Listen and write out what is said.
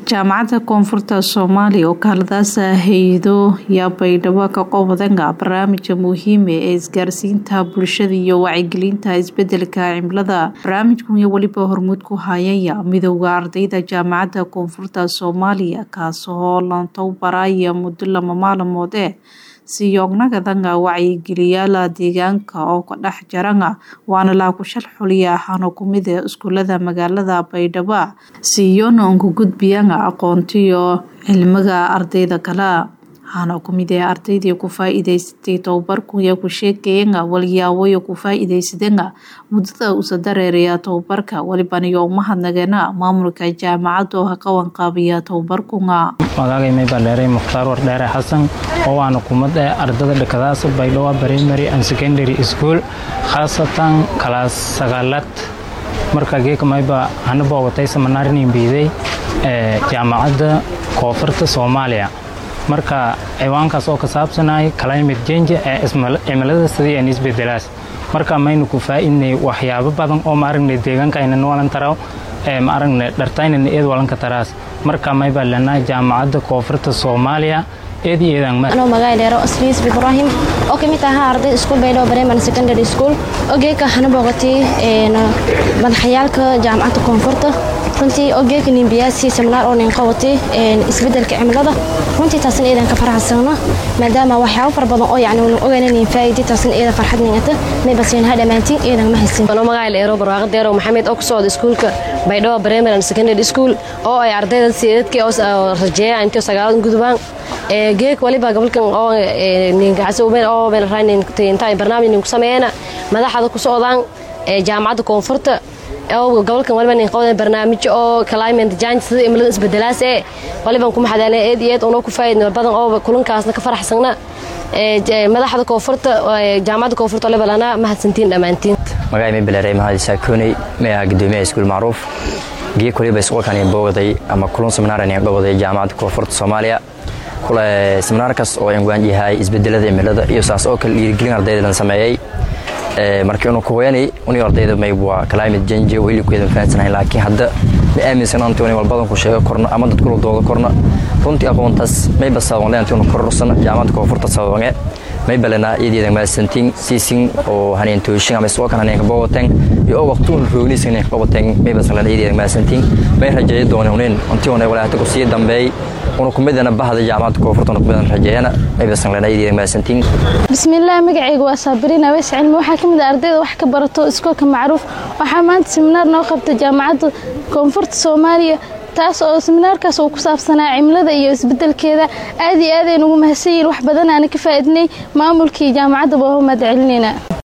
jaamacadda koonfurta soomaaliya oo kaaladaas haydo yaa baydhabo ka qowdanga barnaamijka muhiima ee isgaarsiinta bulshada iyo wacyigelinta isbedelka cimilada barnaamijkan iyo weliba hormuud ku hayaya midooda ardayda jaamacadda koonfurta soomaaliya kaasoo lantowbaraya muddo lama maalmood ee siyognagadan wacyigeliyaala deegaanka oo ka dhex jarana waana laakushal xuliya ahaano kumid ee iskuulada magaalada baydhabo siiyona unka gudbiyana aqoontiyo cilmiga ardayda kale waxaana kumid ee ardaydii ku faa-iideysatay tobabarkuya ku sheekayana walyaaboyo ku faa-iideysadana muddada usa dareeraya tobabarka welibaniyo umahadnageena maamulka jaamacadda oo haqawan qaabiya tobabarkuna magacay baleeray mukhtaar wardheere xasan oo waana kumad ee ardada dhakadaas baydhabo primary and secondary school khaasatan kalaas sagaalaad marka geeka mayba hana boogatay samanaarin biiday ee jaamacadda koonfurta soomaaliya marka ciwaankaas oo ka saabsanay climate change ee cimilada sidii aan isbedelaas marka maynu ku faa-idnay waxyaabo badan oo ma aragnay deegaankaynan walan taraw ee ma aragnay dhartaynan eed walanka taraas marka maybaa lenaa jaamacadda koonfurta soomaaliya eed iyo eedaan anoo magaca dheero asliis ibraahim oo kamid ahaa arday iskuul baydhabo primary secondary school ogeeka hana booqatay madaxyaalka jaamacadda koonfurta runtii ogeeka nimbiyaasi seminaar oo nin qabatay isbedelka cimilada runtii taasna eedan ka faraxsana maadaama waxyaabo fara badan oo yacni unu ogaynanin faa'iidi taasna eeda farxad ningata may basiin ha dhammaantiin eedan ma haysin anoo magaca dheero barwaaqo deero maxamed oo ku socda iskuulka baydhabo primary and secondary school oo ay ardayda siidadkii oo rajeeya intii sagaalad gudubaan geek waliba gobolkan oo ninkacasubeen oo inta barnaamij ninku sameeyana madaxda ku socdaan jaamacadda koonfurta oo gobolkan waliba nin qowdan barnaamijyo oo climate change sida cimilada isbedelaas ee waliban ku maxadaalay eed iyo eed unoo ku faa'iidnay badan oo kulankaasna ka faraxsana madaxda koonfurta jaamacadda koonfurta waliba lana mahadsantiin dhammaantiin magacay may baleeray mahadi saakooney may ahaa gudoomiyaha iskuul macruuf geek waliba isqolkan in boogaday ama kulan seminaaran in dhawaday jaamacadda koonfurta soomaaliya kule seminaarkaas oo cinwaan yahay isbedelada cimilada iyo saas oo kale dhiirigelin ardayda lan sameeyey markii unu kuwayanay uni ardayda mayb waa climate change weli kueedan fahansanahay laakiin hadda ma aaminsan anti uni walbadan ku sheego korna ama dad kula dooda korna runtii aqoontaas mayba sababanle anti unu kororsan jaamacadda koonfurta sababange mayba lenaa iyadeedan maasantiin siisin oo haneen tooshin ama isoo kan haneen kabogoteen iyo oo waqti un roogniis haneen kabogoteen mayba sanlena iyadeedan maasantiin may rajeeyo doona huneen anti una walaahta ku sii dambeey una kumidana bahda jaamacadda koonfurta una kumidana rajeeyana mayba sanlena iyadeedan maasantiin bismillaah magacayga waa saabiriin aweys cilmi waxaa ka mid ah ardayda wax ka barato iskoolka macruuf waxaa maanta seminaar noo qabta jaamacadda koonfurta soomaaliya taas oo seminaarkaas uu ku saabsanaa cimilada iyo isbedelkeeda aad iyo aad aynu ugu mahadsan yihin wax badan aana ka faa'iidnay maamulkii jaamacadda baa mahad celinayna